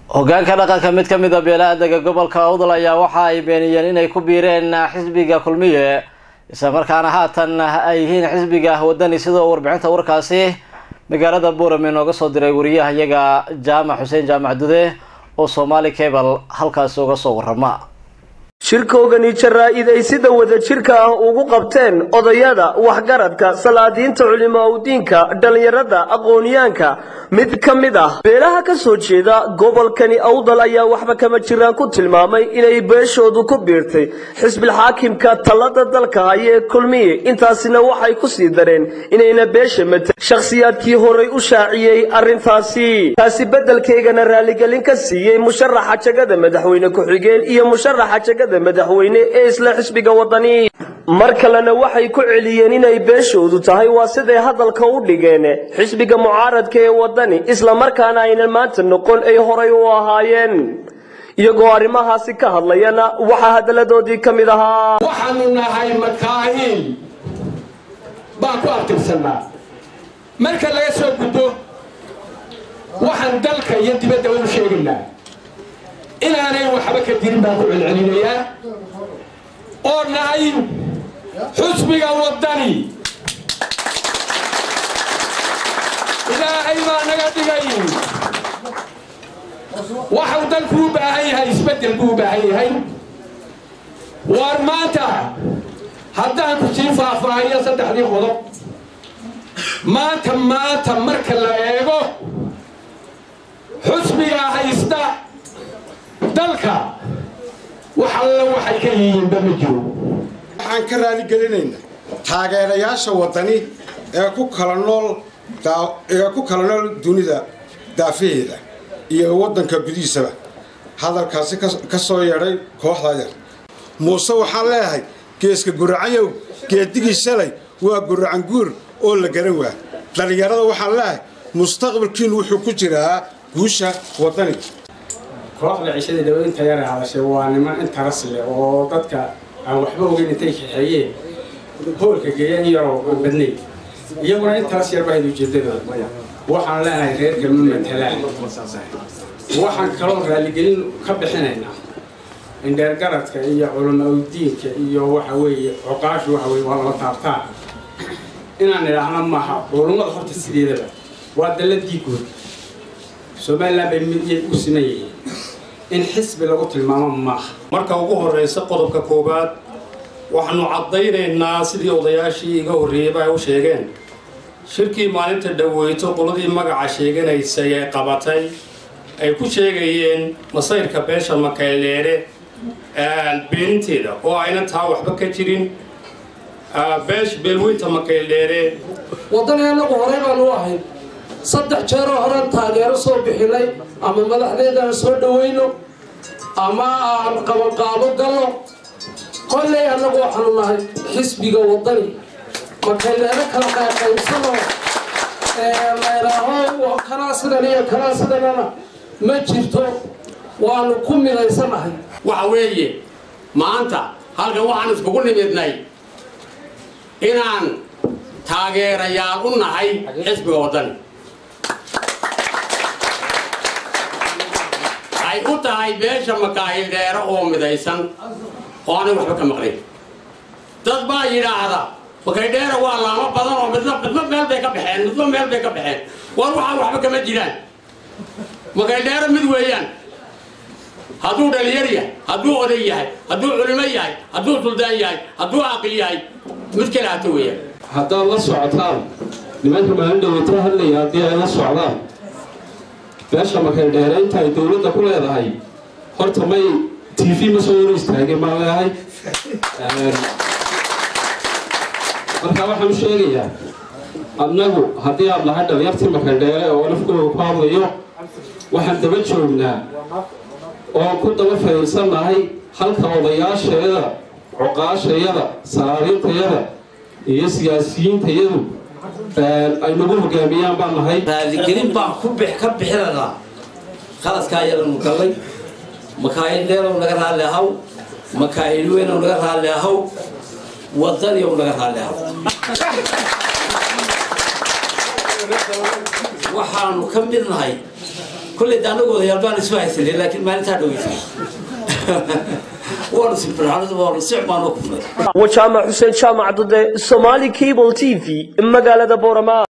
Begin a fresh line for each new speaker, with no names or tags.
hogaanka dhaqanka mid ka mid a beelaha dega gobolka awdal ayaa waxa ay beeniyeen inay ku biireen xisbiga kulmiye isla markaana haatan ay yihiin xisbiga wadani sidoo warbixinta warkaasi magaalada buurame nooga soo diray wariyaha iyaga jaamac xuseen jaamac dude oo soomaali cable halkaasi uga soo warama
shirkoogani jaraa-id ay sida wada jirka ah ugu qabteen odayada waxgaradka salaadiinta culimaa udiinka dhallinyarada aqoonyaanka mid ka mid ah beelaha ka soo jeeda gobolkani awdal ayaa waxba kama jiraan ku tilmaamay inay beeshoodu ku biirtay xisbilxaakimka talada dalka haya ee kulmiye intaasina waxay ku sii dareen inayna beesha mata shakhsiyaadkii horay u shaaciyey arrintaasi taasi beddelkeygana raaligelin ka siiyey musharaxa jagada madaxweyne ku-xigeen iyo musharaxa jagada madaxweyne ee isla xisbiga wadani mar kalena waxay ku celiyeen inay beeshoodu tahay waa siday hadalka u dhigeen xisbiga mucaaradka ee wadani isla markaana aynan maanta noqon ay horay u ahaayeen iyagoo arrimahaasi ka hadlayana waxaa hadalladoodii ka mid ahaa
waxaanu nahay makaahiin baan ku abtirsannaa marka laga soo gudbo waxaan dalka iyo dibadda u sheegaynaa inaanay waxba ka dirin baan ku celcelinayaa oo nahay xusbiga waddani ilaahay baa naga dhigay waxau dalku u baahan yahay isbeddel buu u baahan yahay waar maanta haddaan ku sii faahfaahiyo saddexdii qodob maanta maanta marka la eego xusbigaa haysta dalka wax alla waxay ka yihiinba ma jiro
waxaan ka raaligelinaynaa taageerayaasha waddani ee ku kala nool ee ku kala nool dunida daafaheeda iyo waddanka gudihiisaba hadalkaasi ka soo yeedhay kooxda yar muuse waxaan leeyahay geeska guracanyow geedigii shalay waa guracan guur oo la garan waa dhallinyarada waxaan leeyahay mustaqbalkiinu wuxuu ku jiraa guusha waddani
kooxda cishadii dhaweynta yara hadashay waa niman interes leh oo dadka aan waxba ogeyn intay kaxeeyeen hoolka geeyeen yaroo aan badnayn iyaguna interes yar bahayd ujeedadooda waxaan leenahay reerka ma matalaan waxaan kaloo raaligelin ka bixinaynaa indheergaradka iyo culamaudiinka iyo waxa weeye coqaashu waxa weye waa laba taabtaan inaan idhaahna maaha culummada horta sideedaba waa dalladii guud somalilan bay midyay u siman yihiin in xisbi lagu tilmaamo maaha
marka ugu horraysa qodobka koowaad waxaanu caddaynaynaa sidii odayaashii iga horreeyeyba ay u sheegeen shirkii maalinta dhaweyto qoladii magaca sheeganaysay ee qabatay ay ku sheegayeen masayrka beesha makayleere beeninteeda oo aynan taa waxba ka jirin beesh beelweynta makayldheere
waddani annagu horey baanu u ahayn saddex jeeroo horean taageero soo bixinay ama madaxdeedaan soo dhawayno ama aan qabanqaabo galno kolley annagu waxaanu nahay xisbiga waddani makayleero kala qaybqaybsano laydhaaho kanaa sidan iyo kanaa sidanana ma jirto waanu ku midaysanahay
waxa weeye maanta halkan waxaan iskugu nimidnay inaan taageerayaal u nahay xisbiga waddani ay u tahay beesha makaahil dheere oo midaysan oo aanay waxba ka maqnayn dad baa yidhaahda makaydheere waa laamo badan oo midna midba meel bay ka baxeen midba meel bay ka baxeen war waxaa waxba kama jiraan makaydheere mid weeyaan hadduu dhalinyar yahay hadduu oday yahay hadduu culimo yahay hadduu suldaan yahay hadduu caaqil yahay mid kale hata weeyaan
haddaad la socotaan nimanka maalin dhaweyto hadlaya haddii ay la socdaan beesha makaydheere inta ay dowladda ku leedahay horta may t v ma soo hor istaageen baan leeyahay marka waxaan u sheegayaa annagu haddii aad lahay dhalinyartii makaydheere oo nafkooda ku hadlayo waxaan daba joognaa oo ku daba fadhiisannahay halka odayaashayada coqaashayada salaadiintayada iyo siyaasiyiintayadu ay nagu hogaamiyaan baan nahay
raaligelin baan ku ka bixinaynaa qaladkaa yaranu gallay makaayil dheerow naga raalli ahaw makaayil weynow naga raalli ahaw wadaniyow naga raalli ahaw waxaanu ka mid nahay kolley de anagu odayaal baan isu haysanay laakiin maalintaa dhaweysa waanu sibirxanadu waanu si xumaan u kufnay
wajaamac xuseen jaamac dade somaali cable t v magaalada boorama